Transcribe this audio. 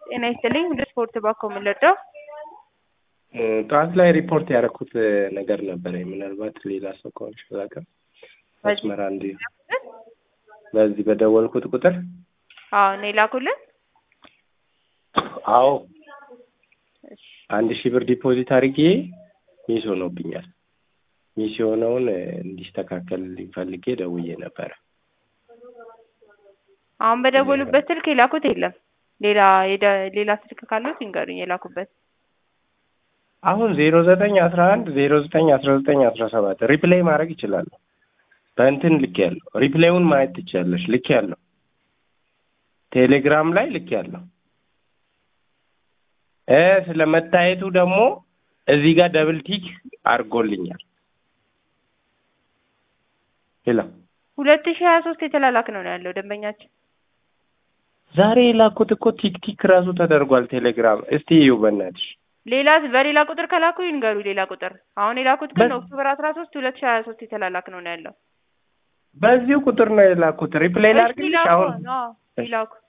ጤና ይስጥልኝ ወደ ስፖርት ባኮ የምንለዳው ጠዋት ላይ ሪፖርት ያደረኩት ነገር ነበረ። ምናልባት ሌላ ሰው ከሆንሽ አላውቅም። መስመር አንድ በዚህ በደወልኩት ቁጥር አዎ እኔ ላኩልን። አዎ አንድ ሺህ ብር ዲፖዚት አድርጌ ሚስ ሆኖብኛል። ሚስ የሆነውን እንዲስተካከል ፈልጌ ደውዬ ነበረ። አሁን በደወሉበት ስልክ የላኩት የለም። ሌላ የደ- ሌላ ስልክ ካሉት ይንገሩኝ የላኩበት። አሁን ዜሮ ዘጠኝ አስራ አንድ ዜሮ ዘጠኝ አስራ ዘጠኝ አስራ ሰባት ሪፕሌይ ማድረግ ይችላሉ። በእንትን ልክ ያለው ሪፕሌዩን ማየት ትችላለሽ። ልክ ያለው ቴሌግራም ላይ ልክ ያለው እ ስለ መታየቱ ደግሞ እዚህ ጋር ደብል ቲክ አድርጎልኛል። ሄሎ ሁለት ሺህ ሀያ ሶስት የተላላክ ነው ነው ያለው ደንበኛችን። ዛሬ የላኩት እኮ ቲክ ቲክ ራሱ ተደርጓል ቴሌግራም። እስቲ እዩ በእናትሽ። ሌላ በሌላ ቁጥር ከላኩ ይንገሩ ሌላ ቁጥር። አሁን የላኩት ግን በ- ኦክቶበር አስራ ሶስት ሁለት ሺህ ሀያ ሶስት የተላላክ ነው ነው ያለው። በዚሁ ቁጥር ነው የላኩት። ሪፕሌይ እሺ ላድርግልሽ ላኩ አሁን አዎ ይላኩ።